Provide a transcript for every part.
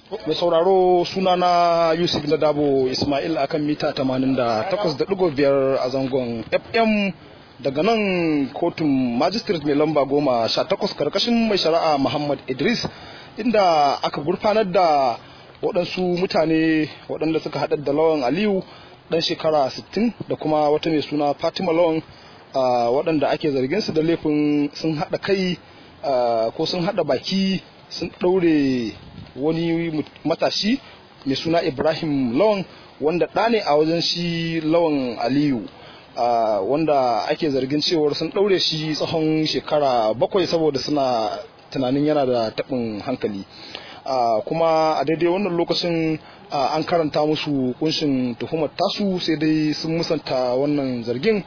mai sauraro sunana yusuf na dabo ismail akan mita 88.5 a zangon fm daga nan kotun magistrate mai lamba goma sha takwas karkashin mai shari'a muhammad idris inda aka gurfanar da waɗansu mutane waɗanda suka haɗa da lawan aliyu ɗan shekara 60 da kuma wata mai suna fatima lawan waɗanda ake zargin su da laifin sun haɗa kai ko sun haɗa baki sun ɗaure wani matashi mai suna ibrahim lawan wanda ɗa ne a wajen shi lawan aliyu wanda ake zargin cewar sun ɗaure shi tsawon shekara bakwai saboda suna tunanin yana da taɓin hankali kuma a daidai wannan lokacin an karanta musu kunshin tuhumar tasu sai dai sun musanta wannan zargin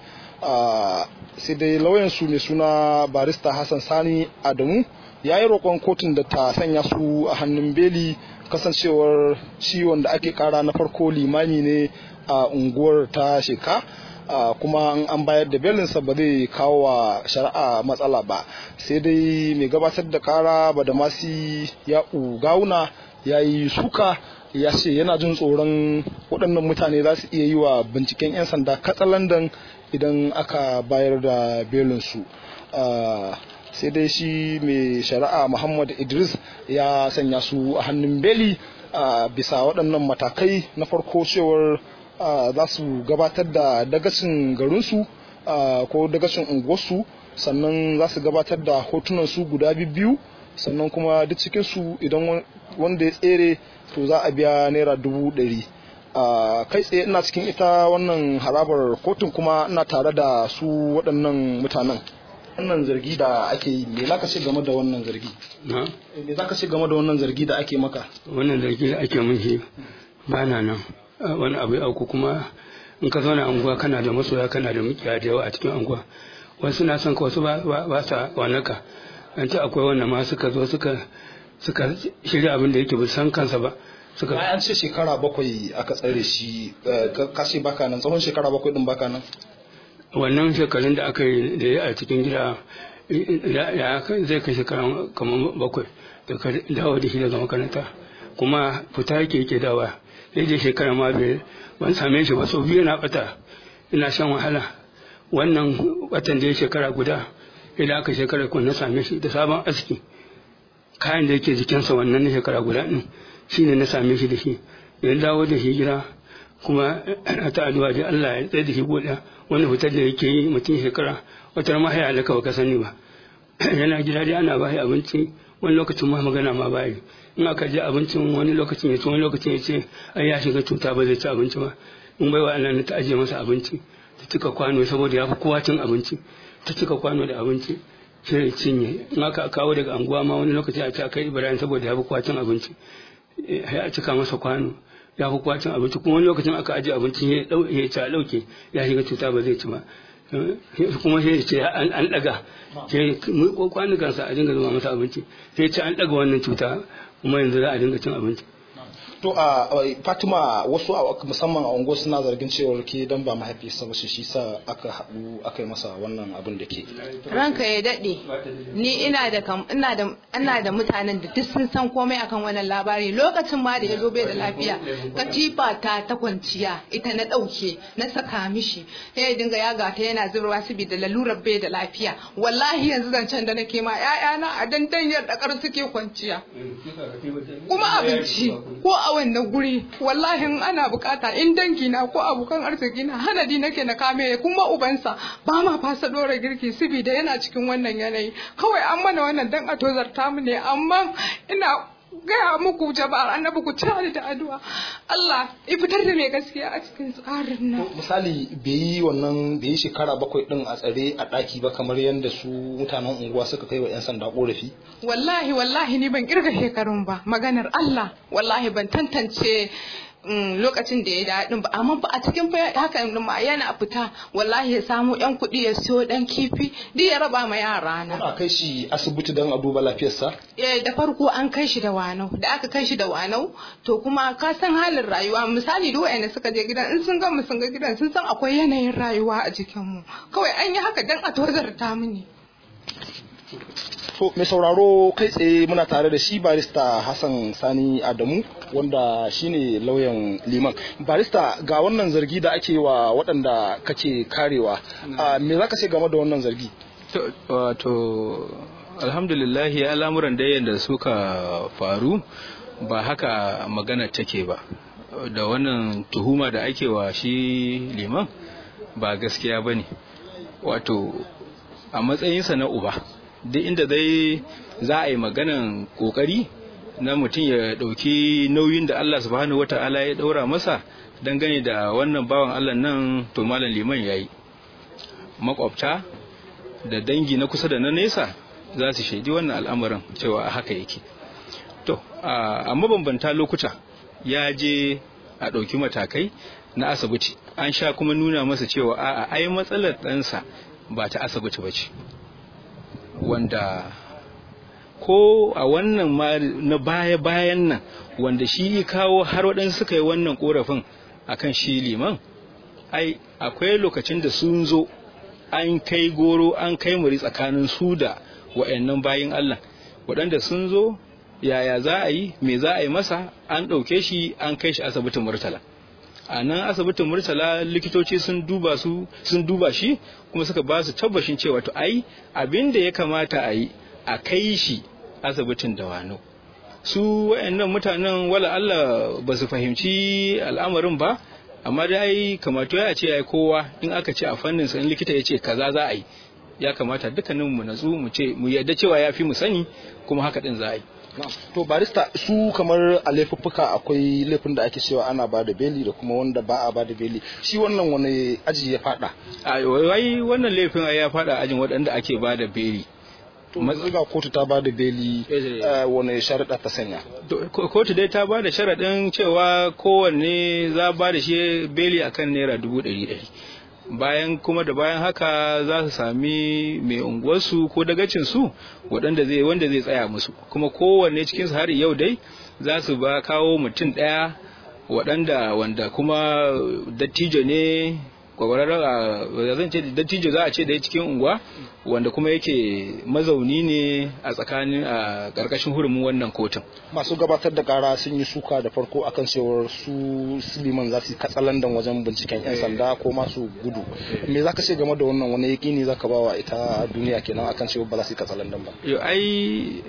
sai dai lauyansu mai suna barista hassan sani adamu ya yi roƙon kotun da ta sanya su a hannun beli kasancewar shi wanda ake kara na farko limami ne a unguwar ta sheka kuma an bayar da belinsa ba zai kawo wa shari'a matsala ba sai dai mai gabatar da kara ba da masu ya gawuna ya yi suka ya ce yana jin tsoron waɗannan mutane za su iya yi wa binciken 'yan sanda katsalandan idan aka bayar da belinsu sai dai shi mai shari'a muhammad idris ya sanya su a hannun beli bisa waɗannan matakai na farko cewar za su gabatar da dagacin garinsu ko dagacin unguwarsu sannan za su gabatar da hotunan su guda biyu sannan kuma duk cikinsu idan wanda ya tsere to za a biya naira dubu ɗari kai tsaye ina cikin ita wannan harabar kotun kuma ina tare da su waɗannan mutanen wannan zargi da ake yi me za ka ce game da wannan zargi me za ka ce game da wannan zargi da ake maka wannan zargi da ake mun shi ba na nan wani abu ya auku kuma in ka zauna anguwa kana da masoya kana da mukiya da yawa a cikin anguwa wasu na son ka wasu ba sa wanaka an ce akwai wanda ma suka zo suka suka shirya abin da yake ba san kansa ba suka an ce shekara bakwai aka tsare shi ka ce baka nan tsawon shekara bakwai din baka nan wannan shekarun da aka yi da ya a cikin gida ya zai kai shekaran kamar bakwai da ka dawo da shi daga makaranta kuma fita yake yake dawa sai je shekara ma bai ban same shi ba sau biyu na bata ina shan wahala wannan watan da ya shekara guda idan aka shekara kun na same shi da sabon aski kayan da yake jikinsa wannan na shekara guda din shine na same shi da shi ya dawo da shi gida kuma ta addu'a da Allah ya tsaye da shi godiya wani fitar da yake yi mutum shekara wata ma haya alaka baka sani ba yana gida dai ana bashi abinci wani lokacin ma magana ma bayi in aka je abincin wani lokacin ya ci wani lokacin ya ce ai ya shiga cuta ba zai ci abinci ba in baiwa Allah ne ta ajiye masa abinci ta cika kwano saboda ya fi kowa cin abinci ta cika kwano da abinci sai ya cinye in aka kawo daga anguwa ma wani lokaci a ce kai Ibrahim saboda ya fi kowa cin abinci ya cika masa kwano ya fi kwacin abinci kuma wani lokacin aka ajiye abincin ya ci a ɗauke ya shiga cuta ba zai ci ba kuma sai ce an ɗaga sai kwanukansa a dinga zuwa masa abinci sai ce an ɗaga wannan cuta kuma yanzu za a dinga cin abinci to a fatima wasu musamman a unguwar suna zargin cewar ke dan ba mahaifiyarsa ba shi sa aka haɗu aka yi masa wannan abin da ke ranka ya daɗe ni ina da ina da ina da mutanen da duk sun san komai akan wannan labari lokacin ma da ya zo bai da lafiya katifa ta ta kwanciya ita na ɗauke na saka mishi sai ya dinga yaga ta yana zubarwa saboda lalurar bai da lafiya wallahi yanzu zancen da nake ma ƴaƴana a dandan yadda kar suke kwanciya kuma abinci ko a wannan guri wallahi ana bukata in dangi na ko abokan arziki na hanadi nake na kame kuma ubansa ba ma fasa dora girki saboda yana cikin wannan yanayi kawai an mana wannan dan a tozarta mu ne amma ina gaya muku jama'ar annabi ku tare da addu'a Allah ya fitar da mai gaskiya a cikin tsarin nan misali bai yi wannan bai yi shekara bakwai din a tsare a daki ba kamar yadda su mutanen unguwa suka kai wa yan sanda korafi wallahi wallahi ni ban kirga shekarun ba maganar Allah wallahi ban tantance lokacin da ya daɗin ba amma ba a cikin haka ma yana fita wallahi ya samu yan kuɗi ya siyo ɗan kifi duk ya raba ma yara na. Ana kai shi asibiti don a duba lafiyarsa? Eh da farko an kai shi da wanau da aka kai shi da wanau to kuma ka san halin rayuwa misali duk wayanda suka je gidan in sun ga mu sun ga gidan sun san akwai yanayin rayuwa a jikin mu kawai an yi haka dan a tozarta mu ne. To mai sauraro kai tsaye muna tare da shi barista Hassan Sani Adamu wanda shine lauyan liman. Barista ga wannan zargi da ake wa waɗanda kake karewa. Me za ka ce game da wannan zargi? Wato alhamdulillahi al'amuran da yadda suka faru ba haka magana take ba. Da wannan tuhuma da ake wa shi liman ba gaskiya ba ne. Wato a matsayinsa na uba. duk inda dai za a yi maganan kokari na mutum ya ɗauki nauyin da Allah subhanahu wata'ala ya ɗaura masa dangane da wannan bawan Allah nan to malam liman ya yi makwabta da dangi na kusa da na nesa za su shaidi wannan al'amarin cewa haka yake to a mabambanta lokuta ya je a ɗauki matakai na asibiti an sha kuma nuna masa cewa a'a ai matsalar ɗansa ba ta asibiti ba ce wanda ko a wannan ma na baya-bayan nan wanda shi kawo har waɗansu suka yi wannan ƙorafin akan shi liman ai akwai lokacin da sun zo an kai goro an kai muri tsakanin su da wa'annan bayin Allah waɗanda sun zo yaya za a yi me za a yi masa an ɗauke shi an kai shi asibitin murtala a nan asibitin murtala likitoci sun duba su sun duba shi kuma suka ba su tabbashin cewa to ai abin da ya kamata a yi a kai shi asibitin dawano su wayannan mutanen wala Allah ba su fahimci al'amarin ba amma dai kamata ya ce ai kowa in aka ce a fannin sa in likita ya ce kaza za a yi ya kamata dukkanin mu natsu mu ce mu yarda cewa ya fi mu sani kuma haka din za a yi to barista su kamar a laifuffuka akwai laifin da ake cewa ana ba da beli da kuma wanda ba a ba da beli shi wannan wani aji ya fada a wai wannan laifin ya fada ajin waɗanda ake ba da beli to ga kotu ta ba da beli wani sharaɗa ta sanya kotu dai ta ba da sharaɗin cewa kowanne za ba da shi beli akan naira dubu ɗari ɗari bayan kuma da bayan haka za su sami mai unguwarsu ko dagacin su waɗanda zai wanda zai tsaya musu kuma kowanne cikin su har yau dai za su ba kawo mutum ɗaya waɗanda wanda kuma dattijo ne kwakwararra zan ce dattijo za a ce da cikin unguwa wanda kuma yake mazauni ne a tsakanin a ƙarƙashin hurumin wannan kotun masu gabatar da kara sun yi suka da farko akan cewar su siliman za su yi katsalandan wajen binciken yan sanda ko masu gudu me za ka ce game da wannan wani yaƙini za ka bawa ita duniya kenan akan cewar ba za su yi katsalandan ba yau ai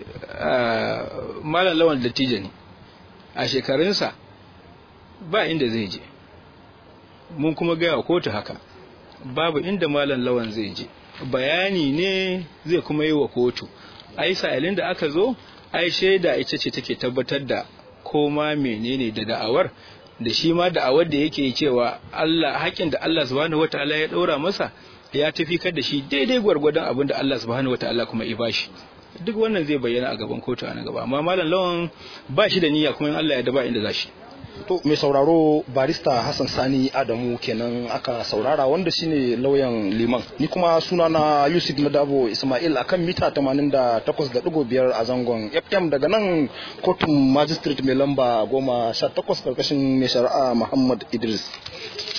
malam lawan dattijo ne a shekarunsa ba inda zai je mun kuma gaya kotu haka babu inda malam lawan zai je bayani ne zai kuma yi wa kotu ai sa'ilin da aka zo ai shaida ita ce take tabbatar da koma menene da da'awar da shi ma da'awar da yake cewa Allah haƙin da Allah subhanahu wataala ya ɗaura masa ya tafi da shi daidai gwargwadon abin da Allah subhanahu wataala kuma ya bashi duk wannan zai bayyana a gaban kotu a nan gaba amma malam lawan ba shi da niyya kuma in Allah ya daba inda za shi To mai sauraro barista Hassan Sani Adamu kenan aka saurara wanda shine lauyan liman. Ni kuma suna na Yusuf Nadabo Ismail akan mita 88.5 a zangon FM daga nan kotun magistrate mai lamba goma sha takwas karkashin mai shari'a Muhammad Idris.